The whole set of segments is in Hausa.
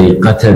بخيقة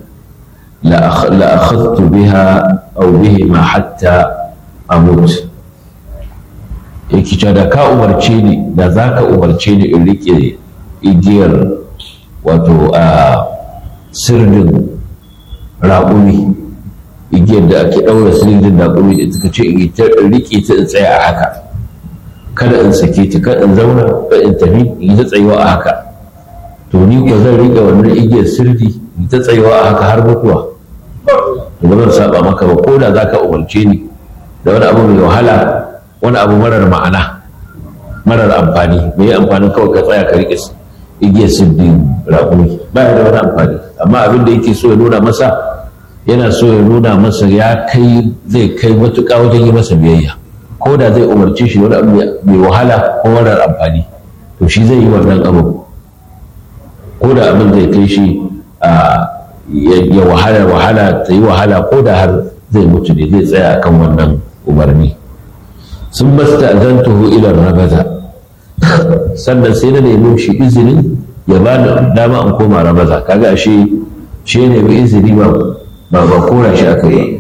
لأخذت بها أو بهما حتى أموت yake cewa da ka umarce ni da za ka umarce ni in rike igiyar wato a sirdin raƙumi igiyar da ake ɗaura sirdin raƙumi da suka ce in rike ta in tsaya a haka kada in sake ta kada in zauna kada in tafi in yi ta tsayuwa a haka to ni ko zan rike wannan igiyar sirdi in ta tsayuwa a haka har mutuwa ba zan saba maka ba ko da za ka umarce ni da wani abu mai wahala wani abu marar ma'ana marar amfani mai yi amfanin kawai ka tsaya ka rike igiyar sirdi raƙumi ba da wani amfani amma abin da yake so ya nuna masa yana so ya nuna masa ya kai zai kai matuƙa wajen yi masa biyayya ko da zai umarce shi wani abu mai wahala ko marar amfani to shi zai yi wannan abu ko da abin zai kai shi ya wahala wahala ta yi wahala ko da har zai mutu ne zai tsaya kan wannan umarni sun basta azantuhu ilar rabaza sannan sai na nemi shi izinin ya ba da dama an koma rabaza kaga shi shi ne mai izini ba ba ba kora shi aka yi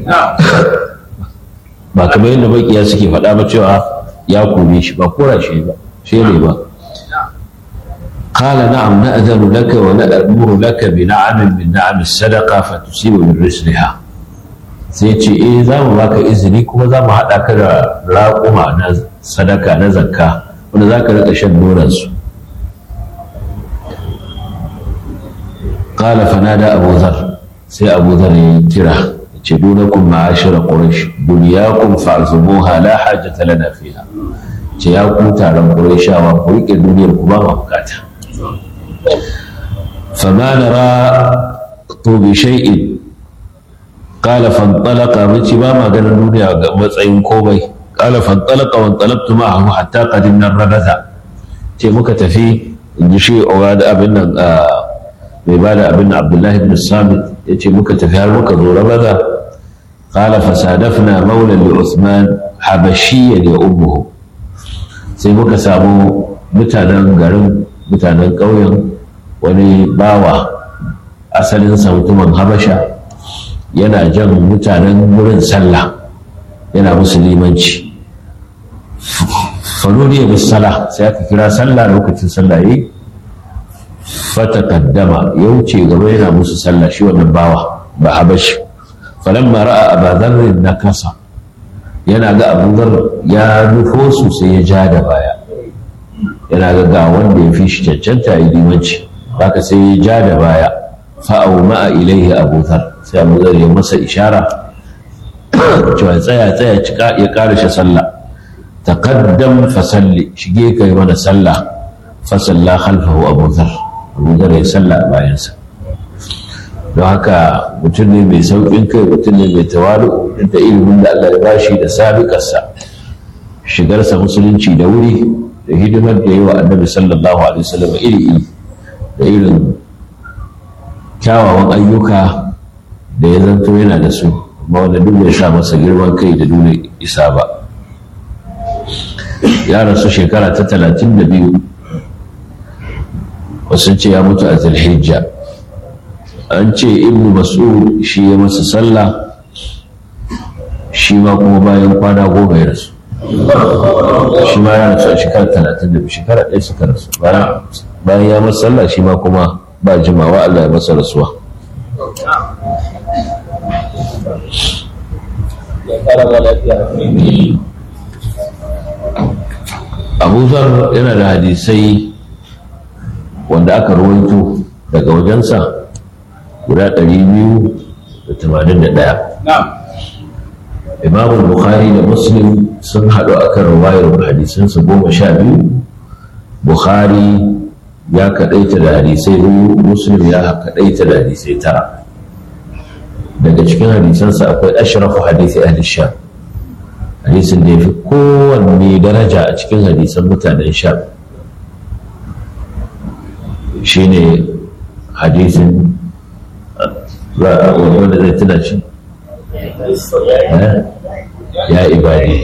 ba kamar yadda makiya suke faɗa ba cewa ya kome shi ba kora shi ba shi ne ba قال نعم نأذن لك ونأمر لك بنعم من نعم الصدقة فتصيب من رسلها sai ce eh za mu baka izini kuma za mu haɗa ka da raƙuma na sadaka na zakka wanda za ka riƙa shan nonansu ƙala fanada abu zar sai abu zar ya kira ce dunakun ma'ashira ƙurash duniyakum fa'zumuha la hajjata lana fiha ce ya ku taron ƙurashawa ku riƙe duniyar ku ba ma bukata فما نرى بشيء قال فانطلق متي ما ما قال الدنيا matsayin komai قال فانطلق وانطلقت معه حتى قدمنا الربذة ce muka tafi in ji shi da abin nan mai ba da abin abdullahi ibn samit ya ce muka tafi har muka zo rabaza قال فصادفنا مولى لعثمان حبشيا يا أمه sai muka samu mutanen garin mutanen ƙauyen wani bawa asalin mutumin habasha yana jan mutanen wurin sallah yana musulmanci fanuriya bis sala sai aka kira sallah lokacin sallah yi fata kaddama ya wuce gaba yana musu sallah shi wannan bawa ba habashi falamma ra'a abadharrin na kasa yana ga abuzar ya nufo su sai ya ja da baya yana ga ga wanda ya fi shi cancanta ya limanci haka sai ya ja da baya fa'au ma'a ilaihi abuzar sai abuzar ya masa ishara cewa tsaya tsaya cika ya ƙara sallah taqaddam fa salli shige kai mana sallah fa salla khalfahu abuzar abuzar ya salla a bayansa don haka mutum ne mai sauƙin kai mutum ne mai tawalu da ilimin da Allah ya bashi da sabiƙarsa shigarsa musulunci da wuri da hidimar da yi wa annabi sallallahu alaihi wasallam iri iri da irin kyawawan ayyuka da ya zanto yana da su amma wanda duk bai sa masa girman kai da nuna isa ba ya rasu shekara ta talatin da biyu wasu ce ya mutu a zulhijja an ce ibnu mas'ud shi ya masa sallah shi ma kuma bayan kwana goma ya rasu shi ma ya rasu a shekara talatin da biyu shekara ɗaya suka rasu bayan ya masa sallah shi ma kuma ba jimawa Allah ya masa rasuwa abu zar yana da hadisai wanda aka rawaito daga wajensa guda 281 imam bukhari da muslim sun haɗu akan ruwayar hadisansa goma sha biyu bukhari ya kaɗaita da hadisai biyu muslim ya kaɗaita da hadisai tara daga cikin hadisansa akwai ashrafu hadisi ahli sham hadisin da ya fi kowanne daraja a cikin hadisan mutanen sham shine hadisin wanda zai tuna shi ya ibadi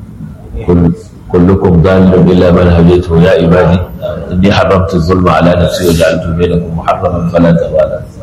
كلكم ضال إلا من هديته يا عبادي إني حرمت الظلم على نفسي وجعلته بينكم محرما فلا تبالا